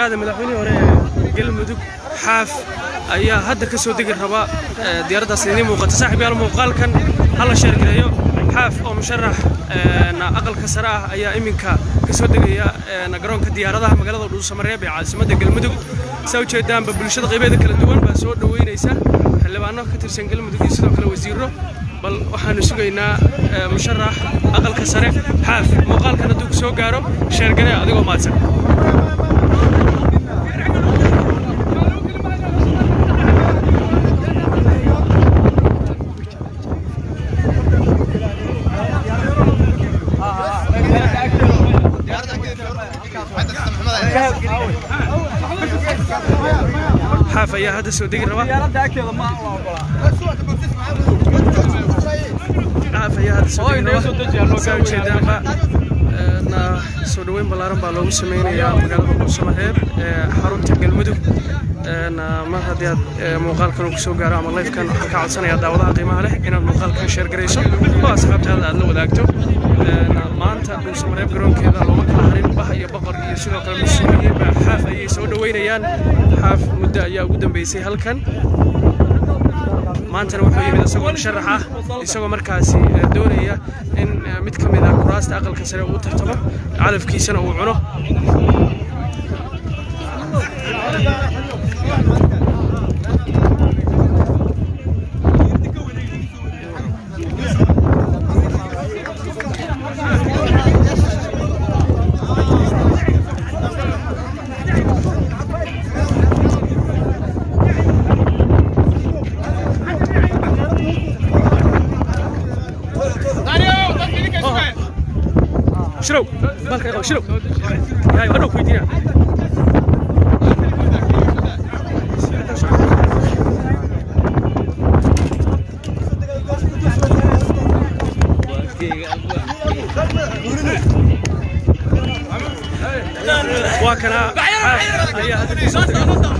aadan madaxweynihii hore ee galmudug xaaf ayaa hadda ka soo degi raba diyaaraddaas idiin muuqata saaxiib yaal muuqaalkan hala sheergareeyo xaaf oo musharax aqalka sare ah ayaa iminka ka soo degaya garoonka diyaaradaha magaalada dhuusamareeb ee caasimadda galmudug saa ujeedaanba bulshada qaybeeda kala duwan baa soo dhoweynaysa xildhibaano ka tirsan galmudug iyo sidoo kale wasiiro bal waxaanu sugaynaa musharax aqalka sare xaaf muuqaalkan hadduu ku soo gaaro sheergaree adigoo maadsan xaaf ayaa hadda soo degi raba xaaf ayaa hadda soo degi raba saa ujeedaanba na soo dhoweyn ballaaran baa loogu sameynayaa magaalada dhuusamareeb ee xarunta galmudug mar haddii aad muuqaalkan uu kusoo gaaro ama lifekan waxaan ka codsanayaa daawadaha qiimaha leh inaad muuqaalkan sheer garayso oo asxaabtaada aad la wadaagto maanta dhuusamareeb garoonkeeda looma kala harin bah iyo boqor iyo sidoo kale mas-uuliyiin baa xaaf ayay soo dhoweynayaan xaaf muddo ayaa ugu dambeysay halkan maantana wuxuu yimid isagoo musharax ah isagoo markaasi doonaya in mid ka mid ah kuraasta aqalka sare uu tartamo calafkiisana uu cuno شنو بالك شنو هاي ودوك ويدينا وكنا هي هذا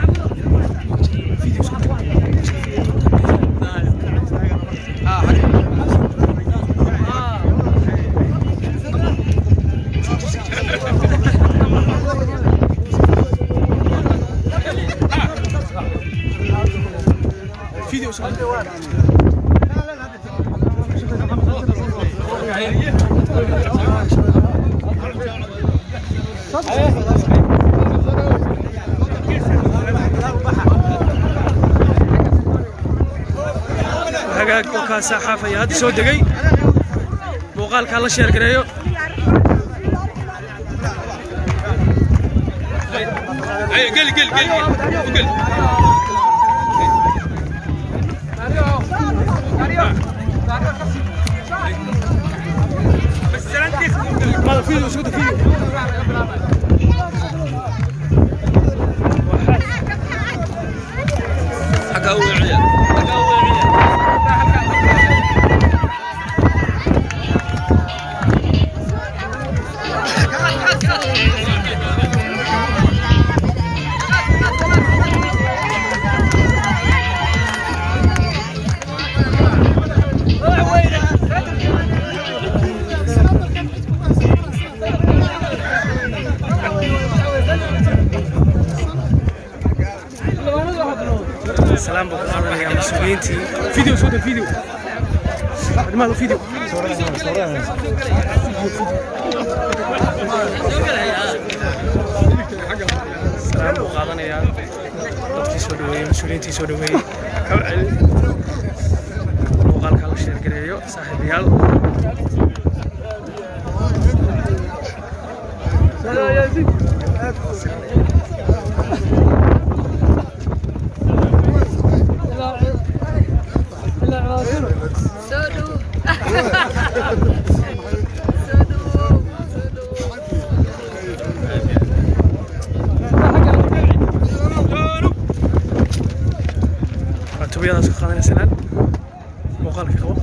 فيديو hagaag oo kaasaa xaafaya hadda soo degay muuqaalkaa la sheer gareeyo قل قل قل قل ماذا فيديو شو فيديو حكا هو عيال حكا هو عيال سلام بكم يا مسؤولينتي فيديو صوت الفيديو ماذا فيديو سلام بقادنا يا dadkii soo dhaweeyey mas-uuliyiintii soo dhaweeyey kaba celi muuqaalka la sheer gareeyo saaxiibayaal Sodu. waa tubiyadaas ka qaadanaysanaan muuqaalka qabo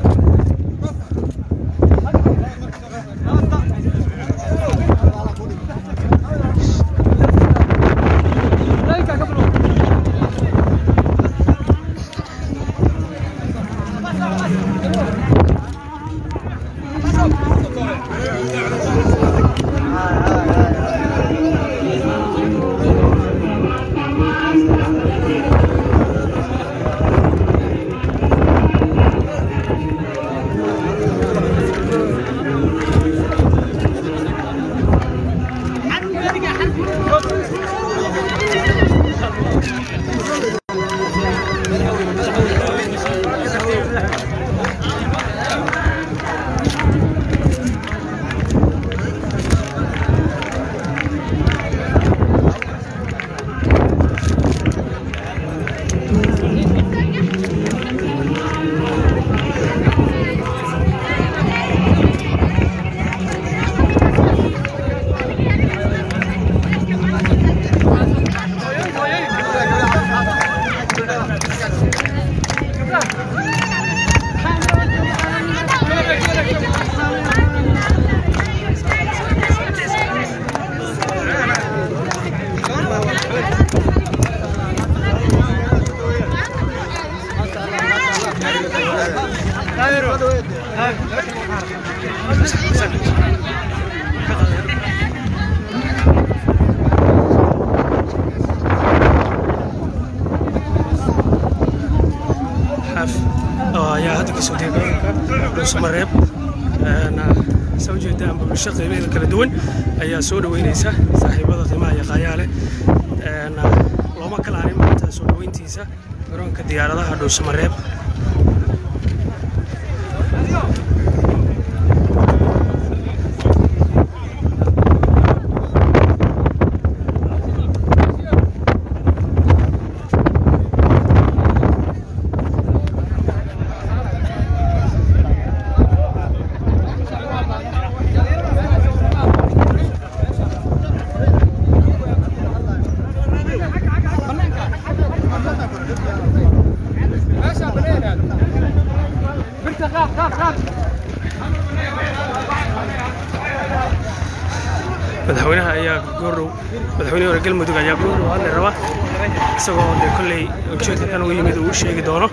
xaaf oo ayaa hadda kasoo degay gobolka dhuusamareeb saa ujeedaan bulsho qiimaheeda kala duwan ayaa soo dhaweyneysa saaxiibada qiimaha iyo qaayaale looma kala harin maanta soo dhaweyntiisa garoonka diyaaradaha dhuusamareeb madaxweynaha ayaa goordhow madaxweyne hore galmudug ayaa goordhow hadli raba isagoo dee kolley ujeedka kan ugu yimid uu u sheegi doono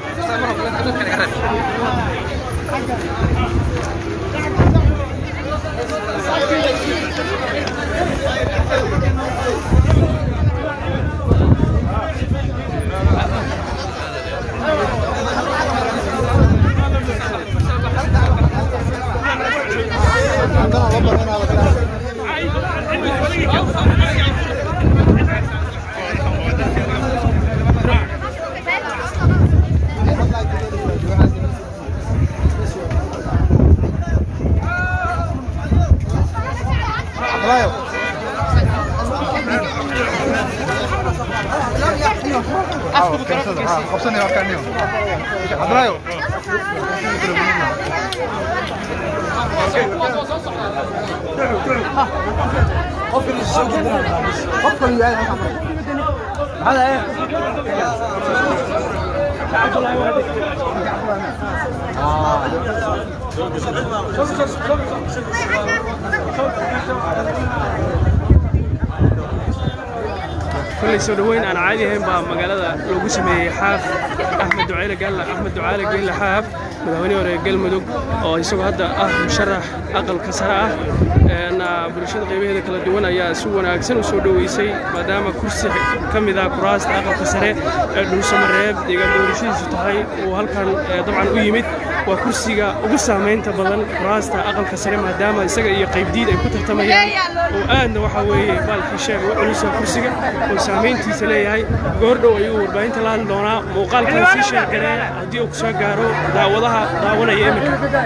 kolley soo dhoweyn aan caadi ahayn baa magaalada loogu sameeyey xaaf axmed ducayle gaalla axmed ducaale geelle xaaf madaxweyne hore galmudug oo isagoo hadda ah musharax aqalka sare ah bulshada qaybaheeda kala duwan ayaa si wanaagsan u soo dhoweysay maadaama kursi ka mid ah kuraasta aqalka sare ee dhuusamareeb deegaan doorashadiisu tahay uu halkan dabcan u yimid waa kursiga ugu saamaynta badan kuraasta aqalka sare maadaama isaga iyo qaybdiid ay ku tartamayaan oo aadna waxa weeye baalkii sheega u culusa kursiga oo saamayntiisa leeyahay goordhow ayuu warbaahinta la hadli doonaa muuqaalkan sii sheegaree haddii uu ku soo gaaro daawadaha daawanaya iminka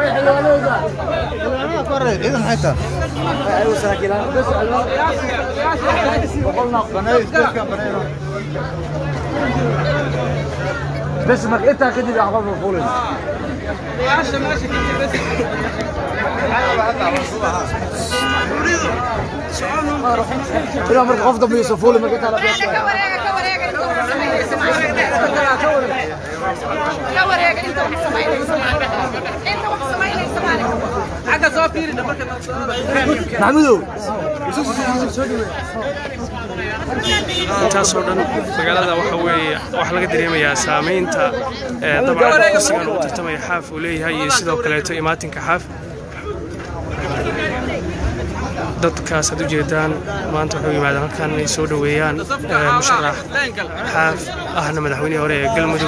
بس ما انت كده احفظ الفول الى مرق افضل من يوسفولي ما قلت انا محمودو intaasoo dhan magaalada waxa weeye waxaa laga dareemayaa saamaynta ee dabcan kursigan uu tartamaya xaaf uu leeyahay iyo sidoo kaleeto imaatinka xaaf dadkaas aad u jeedaan maanta waxay u yimaadeen halkan inay soo dhoweeyaan musharax xaaf ahna madaxweynihii hore ee galmudug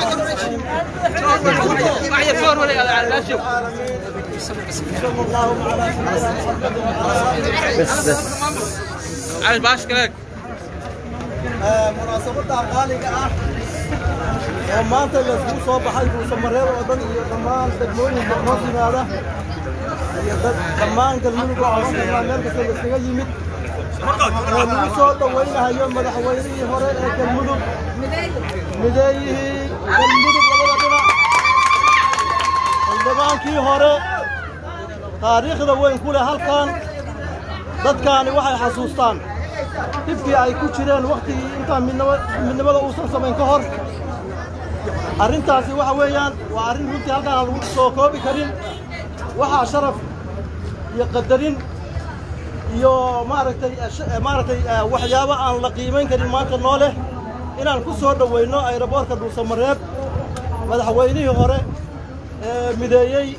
بس بس عايز بعش كلاك munaasabadda qaaliga ah oo maanta layskugu soo baxay buusamareeb oo dhan iyo dhammaan degmooyinka hoos yimaada iyo dad- dhammaan galmudug oo hoos yimaada meel kasta layskaga yimid oo lagu soo dhowaynahayo madaxweynihii hore ee galmudug mideeyihii galmudug labada dhinac xildhibaankii hore taariikhda weyn ku leh halkan dadkaani waxay xasuustaan dhibkii ay ku jireen wakhtigii intaan midnimo- midnimada uusan samayn ka hor arrintaasi waxa weeyaan waa arrin runtii halkaan aan lagu soo koobi karin waxaa sharaf iyo qadarin iyo maaragtay eh, sh- eh, maaragtay eh, waxyaabo aan la qiimayn karin maanta noo leh inaan ku soo dhowayno ayraboorka dhuusamareeb madaxweynihii hore ee mideeyey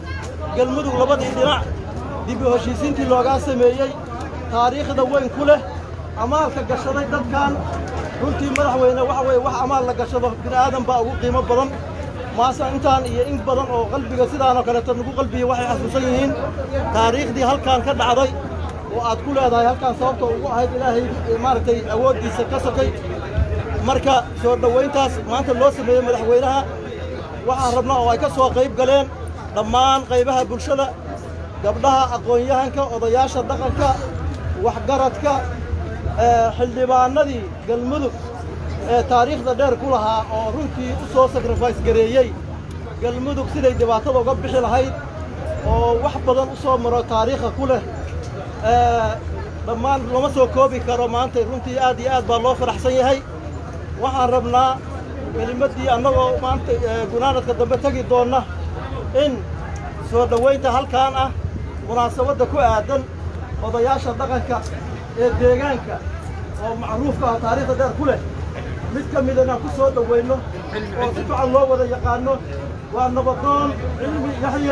galmudug labadii dhinac dib u heshiisiintii loogaa sameeyey taariikhda weyn ku leh amaalka gashaday dadkan runtii madaxweyne waxa weeye wax amaal la gashado bini aadan baa ugu qiimo badan maase intaan iyo in badan oo qalbiga sidaanoo kaleeto nagu qalbiya waxay xasuusan yihiin taariikhdii halkan ka dhacday oo aad ku leedahay halkan sababta ugu ahayd ilaahay maaragtay awooddiisa ka sokay marka soo dhowayntaas maanta loo sameeyey madaxweynaha waxaan rabnaa oo ay ka soo qayb galeen dhammaan qaybaha bulshada gabdhaha aqoon-yahanka odayaasha dhaqanka waxgaradka xildhibaanadii galmudug ee taariikhda dheer ku lahaa oo runtii u soo sacrifice gareeyey galmudug siday dhibaatada uga bixi lahayd oo wax badan u soo maro taariikha ku leh dhammaan lama soo koobi karo maanta runtii aad iyo aad baa loo faraxsan yahay waxaan rabnaa kelimaddii annagoo maanta gunaanadka dambe tegi doonna in soo dhowaynta halkaan ah munaasabadda ku aadan odayaasha dhaqanka ee deegaanka oo macruufka ah taariikhda dheer ku leh mid ka mid inaan ku soo dhowayno oo si fiican loo wada yaqaano waa nabadoon cilmi yaxye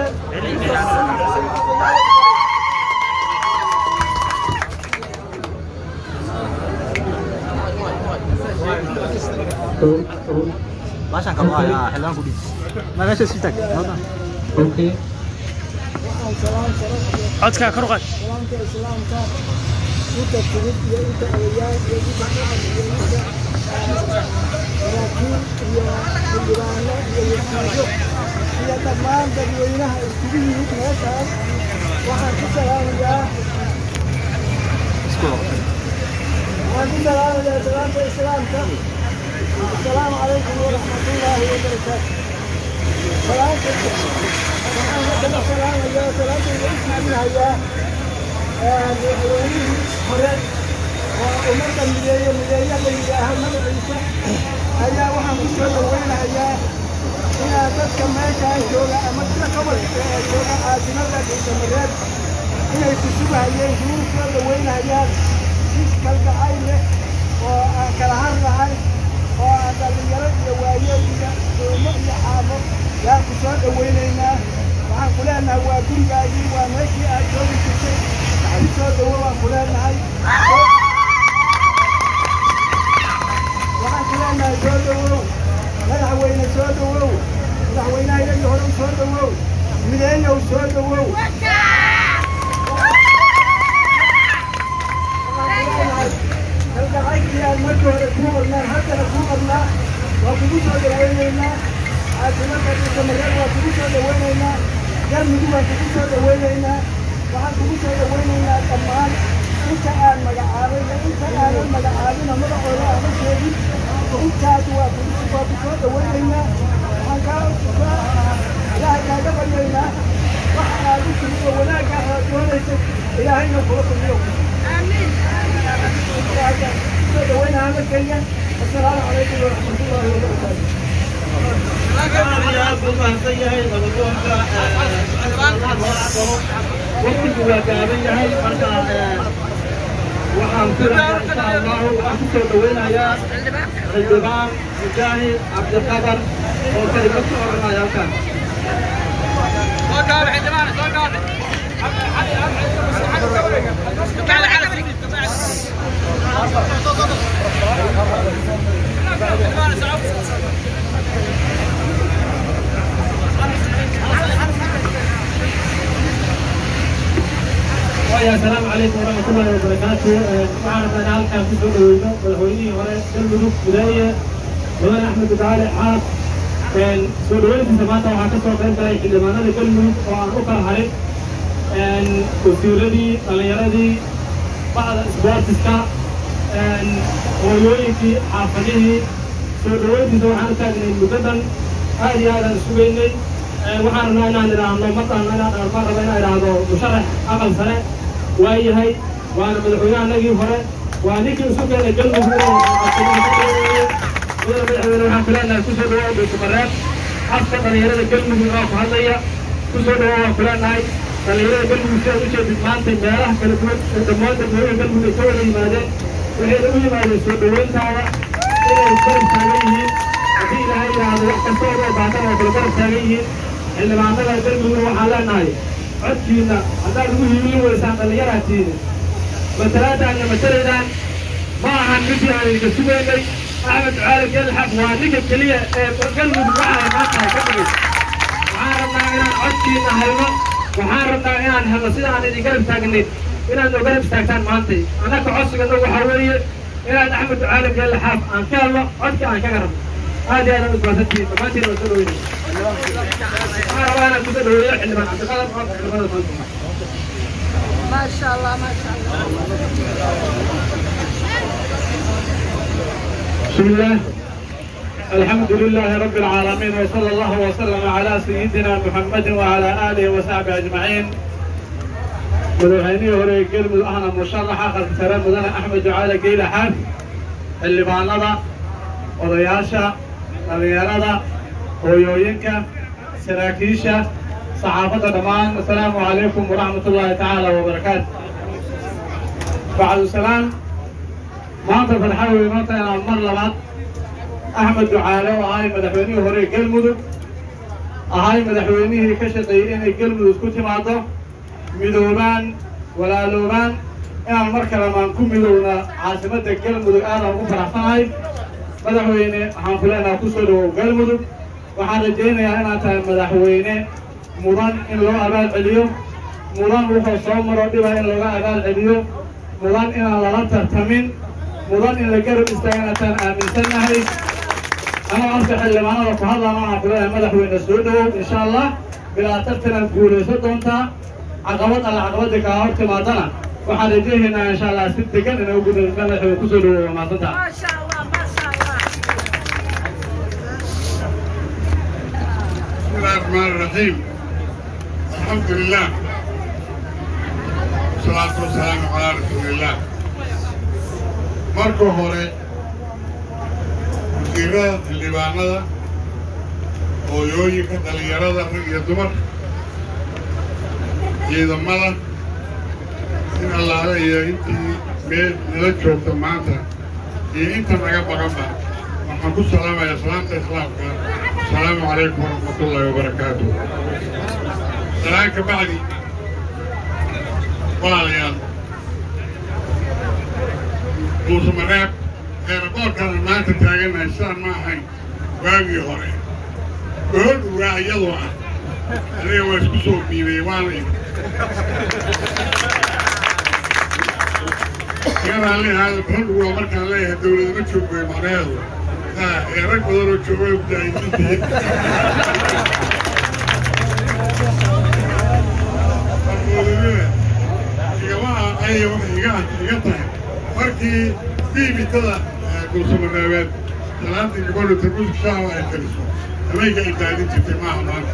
Baashaan kama haya xildhibaan ku dhiis. Ma meesha sii tag. Okay. codkaa kor u qaad salaamka islaamka inta timid iyo inta odayaal iyo inta dhaqan iyo inta saraakiin iyo xildhibaano iyo wasiiro iyo dhammaan dadweynaha iskugu yimid meeshaas waxaan ku salaamayaa waxaan ku salaamayaa salaamka islaamka asalaamu calaykum waraxmatullaahi wabarakaatu salaamka waxaan haddana salaamayaa salaamtayda u siibinayaa madaxweynihii hore oo ummadda mideeye mideeya la yidhaaha magaciisa ayaa waxaan ku soo dhawaynayaa inaa dadka meeshaan jooga ama sida gobolka ee jooga caasimada dhuusamareed inay ku sugahayeen kugu soo dhawaynayaan si kalgacay leh oo aan kala har lahayn oo aan dhallinyaro iyo waayeel iyo doomo iyo caamo yaan ku soo dhawaynaynaa waxaan ku leenahay waa gurigaagii waa meeshii aad joogi jirtay ku soo dhawo waan ku leenahay waxaan ku leenahay soo dhawow madaxweyne soo dhawow madaxweynaha iyagii hore u soo dhawow mideeyow soo dhawow kalgacaydkii aan markii hore kuu qornaan haddana kuu qornaa waa kugu soo dhawaynaynaa caasimada dhuusamareed waa kugu soo dhawaynaynaa galmudug waan kugu soo dhawaynaynaa waxaan kugu soo dhawaynaynaa dhammaan inta aan magacaabay iyo inta aanan magacaabina magacooda aama sheegin intaas waa kugu waa ku soo dhawaynaynaa waxaan kaa kaa ilaahay kaaga baryaynaa waxa aad u timid oo wanaagga aad doonaysay ilaahayna kula kulmiyo soo dhawaynaha markayga assalaamu calaykum waraxmatullaahi wabarakaatu waqtigu waa gaaban yahay marka waxaan filayaa insha allahu waxaan ku soo dhawaynayaa xildhibaan mujaahid cabdiqadar oo kelimad ku oranaya halkan ويا السلام عليكم ورحمة الله وبركاته waxaan rabnaa halkaan ku soo dhaweyno madaxweynihii hore galmudug gudaaya mudane axmed ducaale caas soo dhaweyntiisa maanta waxaa ka soo qayb galay xildhibaanada galmudug oo aan u kala harin wasiiradii dhallinyaradii bacda isboortiska hooyooyinkii xaafadihii soo dhaweyntiisa waxaan u taagnay muddadan aad iyo aad aan sugaynay waxaan rabnaa inaan idhaahno markaan inaan baan raba inaan idhaahdo musharax aqal sare waa yahay waana madaxweynahanagii hore waa ninkii isu keenay galmudug madaxweyne waxaan ku leenahay kusoo dhawaa dhuusamareeb afka dhallinyarada galmudug oo ku hadlaya kusoo dhawaa waan ku leenahay dhallinyarada galmudug si aad u jeedid maanta meelaha kala duwan ee dhammaan dadweynaha galmudug ay ka wada yimaadeen waxayna u yimaadeen soo dhaweyntaada inay garab taagan yihiin haddii ilaahay yidhaahdo wax kasta oo baatan oo kale garab taagan yihiin xildhibaanada galmudug waxaan leenahay codkiina haddaad ugu hiilin weysaan dhallinyaraatiina matalaadaan iyo matalaydaan ma ahan midii aan idinka sugaynay axmed ducaali gelxaf waa ninka keliya ee galmudug waxay maantahay ka dhigay waxaan rabnaa inaan codkiina hayno waxaan rabnaa inaan helno sida aan idin garab taagnayn inaad noo garab istaagtaan maantay annaka codsigana waxaa weeye inaad axmed ducaali gelxaf aan ka helno codkii aan kaga rabno aad iyo aad aad ubaasantihiin dhammaantiin waa soo dhaweynay waxaan rabaa inaan kusoo dhaweeyo xildhibaan cabdiqadar oo xildhibaanada maanta ما شاء الله ما شاء الله بسم الله الحمد لله رب العالمين وصلى الله وسلم على سيدنا محمد وعلى اله وصحبه اجمعين madaxweynihii hore ee galmudug ahna musharaxa qalka sare mudane axmed ducaale geyle xaaf xildhibaanada odayaasha dhallinyarada hooyooyinka saraakiisha saxaafadda dhammaan asalaamu calaykum waraxmat ullaahi tacaala wabarakaatu bacdu salaam maanta farxa wey maanta inaan mar labaad axmed ducaale oo ahay madaxweynihii hore ee galmudug ahay madaxweynihii ka shaqeeyey inay galmudug ku timaado midoobaan walaaloobaan inaan mar kale maan ku midowna caasimadda galmudug aadaan ugu faraxsanahay madaxweyne waxaan ku leenaha ku soo dhawow galmudug waxaan rajaynayaa inaad tahay madaxweyne mudan in loo abaal celiyo mudan wuxuu soo maro dhiba in looga abaal celiyo mudan inaan lala tartamin mudan in la garab istaaga inaataan aaminsannahay anoo afka xildhibaanada ku hadlaan waxaan ku leeyahay madaxweyne soo dhawow insha allah bilaa tartanaad guulaysan doontaa caqabad alla caqabadda kaa hor timaadana waxaan rajaynaynaa insha allah si degan inay ugu madaxweyne kusoo dhawow waa mahadsantaha ما شاء الله ما شاء الله بسم الله الرحمن الرحيم الحمد لله والصلاة والسلام على رسول الله marka hore wasiirada xildhibaanada hooyooyinka dhallinyarada rag iyo dumar ciidamada in allaale iyo intii meel nala joogta maanta iyo inta naga baqanba waxaan ku salaamayaa salaamta islaamka asalaamu calaykum waraxmat ullaahi wabarakaatu salaan ka bacdi walaalayaal muuse mareeb eeraboorkaan maanta taagannahay sidaan ma ahayn waagii hore ool uraa iyadoo ah aniga waa isku soo miibay waana imi garaan leeyahay ool uraa markaan leeyahay dawladama joogay macnaheedu ee rag badan oo jooga mujaahidiintii armoodamina igamaha aya waxay iga iga tahay markii biimitada dulsamaraabeed salaadii gabadhu tarbuuska shaawa ay kariso habeenka ay daadin jirtay maaha maanta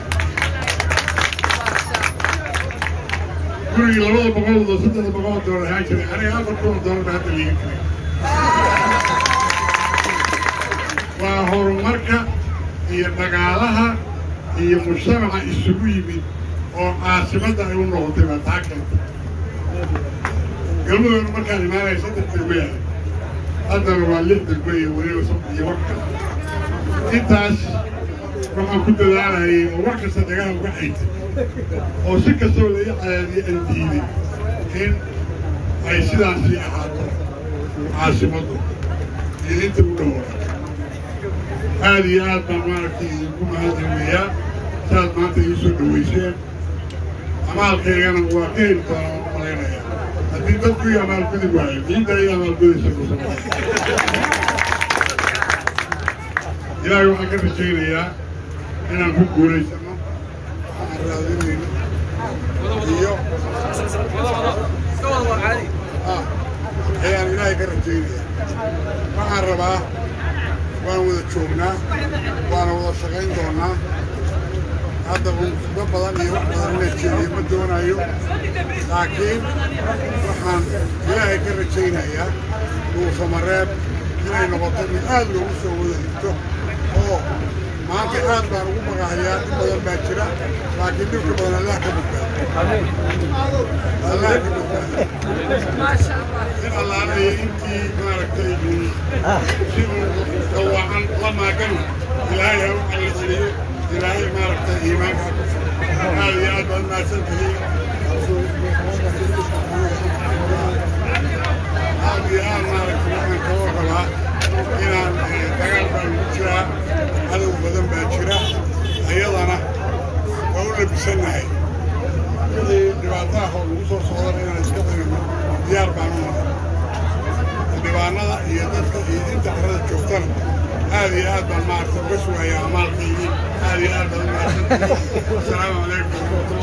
gurigii labada boqol oo saddex boqol oo doolar ahaan jiray aniga afar kun oo doolar baa hadda liiga jiray waa horumarka iyo dhagaalaha iyo mujtamaca isugu yimid oo caasimadda ay u noqotay baa taa keentay galmudugna markaan imaanaya saddex degmo yahay haddana waa lix degmo iyo weliba sabti iyo wax kasta intaas waxaan ku dadaalayay oo wax kasta dhagaha uga xaytay oo si kastoo la ii cadaadiyay aan diiday in ay sidaasii ahaato caasimaddu iyo inta u dhowra aad iyo aad baan maaragtay idinku mahadcelinayaa saad maanta ii soo dhaweyseen amaalkaygana waa ka heli doonaa waan malaynayaa haddii dadku ii amaalgudi waayo diinta ii amaalgudaysa kusa ilaahay waxaan ka rajaynayaa inaan ku guulaysano waxaan raadinayno iyo ah ayaan ilaahay ka rajaynayaa waxaan rabaa waan wada joognaa waana wada shaqayn doonaa hadda unsugo badan iyo wax badan ina jeediyo ma doonayo laakiin waxaan ilaahay ka rajaynayaa dhuusamareeb inay noqoto mid aad loogu soo wada higto oo maanta aad baan ugu magacayaa in badan baa jira laakiin dhibka badan allah ka badbaado allah ka badbaado ما شاء الله in allaanaya intii maaragtay si uu dawaacan la maagana ilaahay ha u cali celiyo ilaahay maaragtay iimaanka aad iyo aad baad mahadsantihiin aad iyo aad maaragtay waxaan kaga rabaa inaan dagaal baan ku jiraa cadow badan baa jira ayadana waa u labisannahay wixii dhibaataha oo lagu soo socdana inaan iska dagano diyaar baan u nahay xildhibaanada iyo dadka iyo inta carada joogtana aad iyo aad baan maaragtay uga sugayaa amaalkaygii aad iyo aad baan u mahadsantihiin asalaamu calaykum